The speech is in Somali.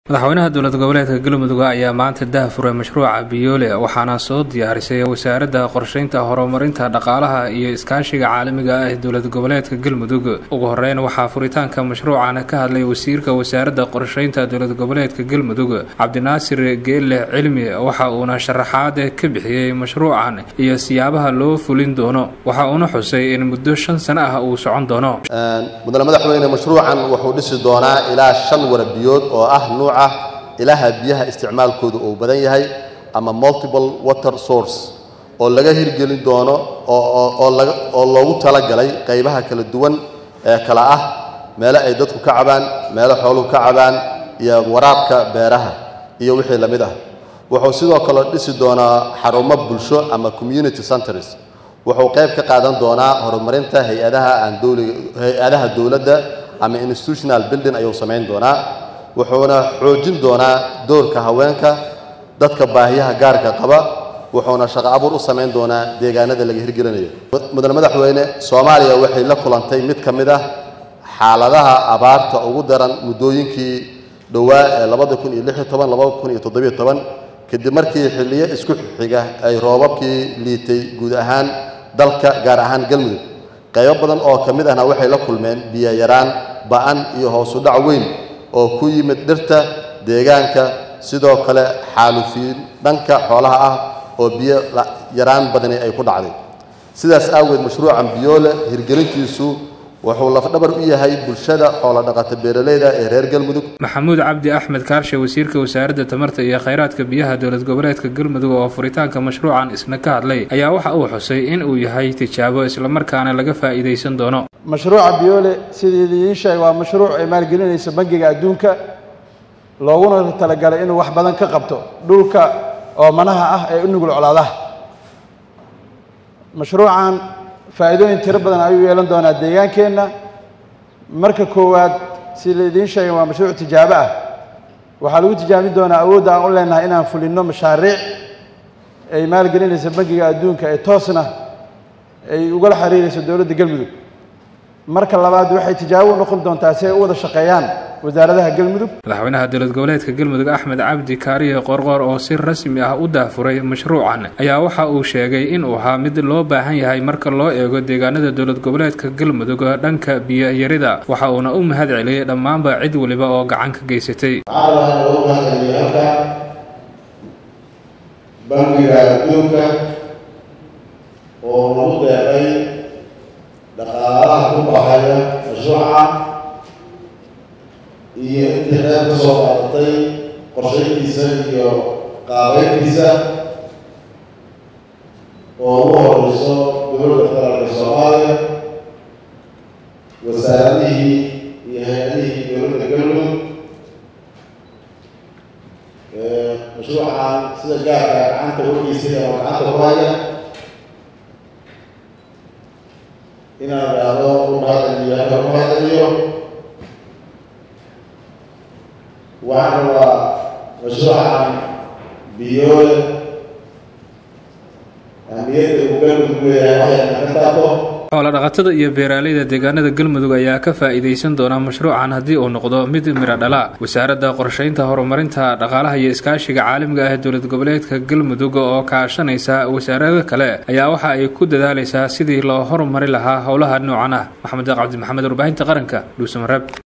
madaxweynaha dowlad goboleedka galmudug ayaa maanta daahfuray mashruuca biyoole waxaana soo diyaarisay wasaaradda qorsheynta horumarinta dhaqaalaha iyo iskaashiga caalamiga ah ee dowlad goboleedka galmudug ugu horeyn waxaa furitaanka mashruucan ka hadlay wasiirka wasaaradda qorsheynta dowlad goboleedka galmudug cabdinaasir geelle cilmi waxa uuna sharaxaad ka bixiyey mashruucan iyo siyaabaha loo fulin doono waxa uuna xusay in muddo shan sano ah uu socon doono mudane madaxweyne mashruucan wuxuu dhisi doonaa ilaa shan warabiyood oo ah nuuca ilaha biyaha isticmaalkooda uu badan yahay ama multiple water source oo laga hirgelin doono oo loogu talagalay qaybaha kala duwan ee kala ah meelo ay dadku ka cabaan meelo xooluhu ka cabaan iyo waraabka beeraha iyo wixii la mid ah wuxuu sidoo kale dhisi doonaa xarumo bulsho ama community centers wuxuu qayb ka qaadan doonaa horumarinta hay-adaha aan dowliga hay-adaha dowladda ama institutional building ayuu samayn doonaa wuxuuna xoojin doonaa doorka haweenka dadka baahiyaha gaarka qaba wuxuuna shaqo abuur u samayn doonaa deegaanada laga hirgelinayo mudane madaxweyne soomaaliya waxay la kulantay mid ka mid ah xaaladaha abaarta ugu daran muddooyinkii dhowaa ee labada kun iyo lix iyo toban labada kun iyo toddobiyo toban kadib markii xilliyo isku xiga ay roobabkii liitay guud ahaan dalka gaar ahaan galmudug qaybo badan oo ka mid ahna waxay la kulmeen biyo yaraan ba-an iyo hoosu dhac weyn oo ku yimid dhirta deegaanka sidoo kale xaalufiin dhanka xoolaha ah oo biyo yaraan badani ay ku dhacday sidaas aageed mashruucan biyoole hirgelintiisu wuxuu lafdhabar u yahay bulshada xoolo dhaqata beeraleyda ee reer galmudug maxamuud cabdi axmed kaarshe wasiirka wasaaradda tamarta iyo kheyraadka biyaha dowlad goboleedka galmudug oo furitaanka mashruucan isna ka hadlay ayaa waxa uu xusay in uu yahay tijaabo islamarkaana laga faa'iidaysan doono mashruuca biyoole sidii idiin sheegay waa mashruuc ay maalgelinaysa bangiga adduunka looguna talagalay inuu wax badan ka qabto dhulka oomanaha ah ee u nugul colaadaha mashruucan faa'iidooyin tiro badan ayuu yeelan doonaa deegaankeenna marka koowaad si la idiin sheegay waa mashruuc tijaabo ah waxaa lagu tijaabin doonaa awoodda aan u leenahay inaan fulinno mashaariic ay maalgelinaysa bangiga adduunka ee toosna ay ugala xiriirayso dowladda galmudug marka labaad waxay tijaabo u noqon doontaa si ay u wada shaqeeyaan wasaaradaha galmudug madaxweynaha dowlad goboleedka galmudug axmed cabdi kaariye qorqoor oo si rasmi ah u daafuray mashruucan ayaa waxa uu sheegay inuu ahaa mid loo baahan yahay marka loo eego deegaanada dowlad goboleedka galmudug dhanka biyo-yarida waxa uuna u mahad celiyey dhammaanba cid waliba oo gacan ka geysatay bangiga adduunka oo lagu deeqay dhaqaalaha ku baxaya mashruuca iyo intii qeyb ka soo qaadatay qorshayntiisa iyo qaabeyntiisa oo ugu horeyso dowladda federaalka soomaaliya wasaaradihii iyo hay-adihii dowladda galmudug mashruucan sida gaarka gacanta wargiisay ama gacanta ku haya inaan idhaahdo u mahadceliyo halka u mahadceliyo waxaan rabaa mashruucan biyoole ahmiyadda uu galmudug leeyahay waxayna ka taabto xoolo dhaqatada iyo beeraaleyda deegaanada galmudug ayaa ka faa'iidaysan doona mashruucan haddii uu noqdo mid miro dhala wasaaradda qorsheynta horumarinta dhaqaalaha iyo iskaashiga caalamiga ah ee dowlad goboleedka galmudug oo kaashanaysa wasaarado kale ayaa waxa ay ku dadaalaysaa sidii loo horumari lahaa howlaha noocan ah maxamed cabdi maxamed warbaahinta qaranka dhuusamareeb